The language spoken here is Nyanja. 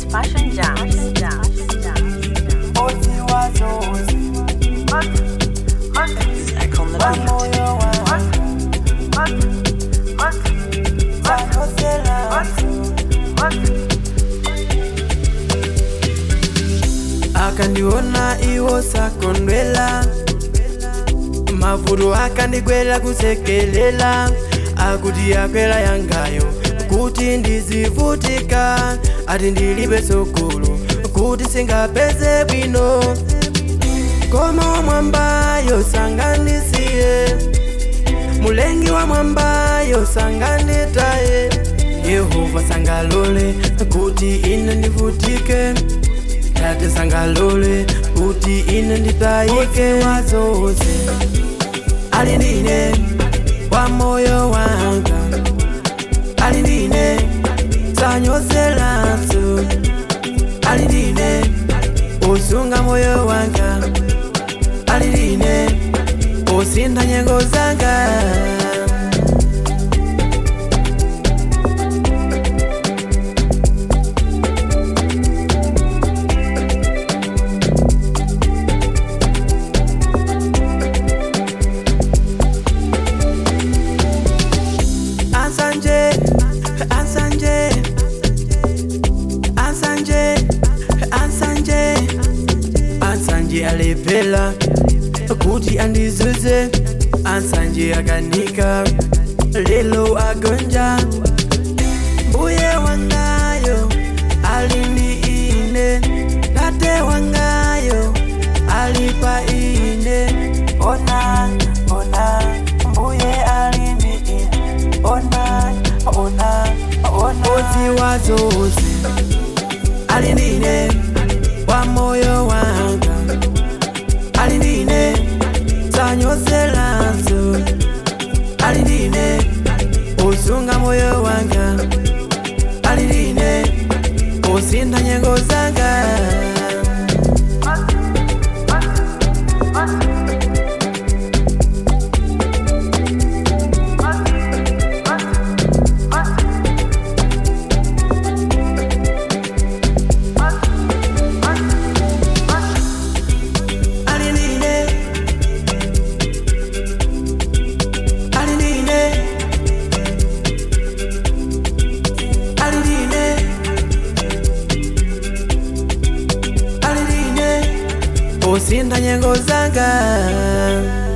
Fashion Jams. Back on the beat. akandiona iwo sakondwela mavuto akandigwera kusekelela akuti akwera yangayo kuti ndizivutika ati ndilibe sogolo kuti singapeze bwino koma mwambayo sanganisiye mulengi wa mwambayo sanganitaye yehova sangalole kuti ine ndivutike tate sangalole kuti ine nditayike wazose ali ndine wa moyo wanga ali ndine sanyozelanso ali ndine usunga moyo wanga ali ndine usinda nyengo zanga Ansanje, Ansanje, Ansanje, Ansanje, Ansanje alepela kuti andizuze, Ansanje akanika lelo agonja, mbuye wangayo alindi ine, tate wangayo alipa ine, ona ona mbuye alindi ine, ona ona ona ozi wazose alindine wa moyo wanga alindine sanyozelanso alindine usunga moyo wanga alindine usinda nyengo zanga alindine alindine alindine alindine usinda nyengo zanga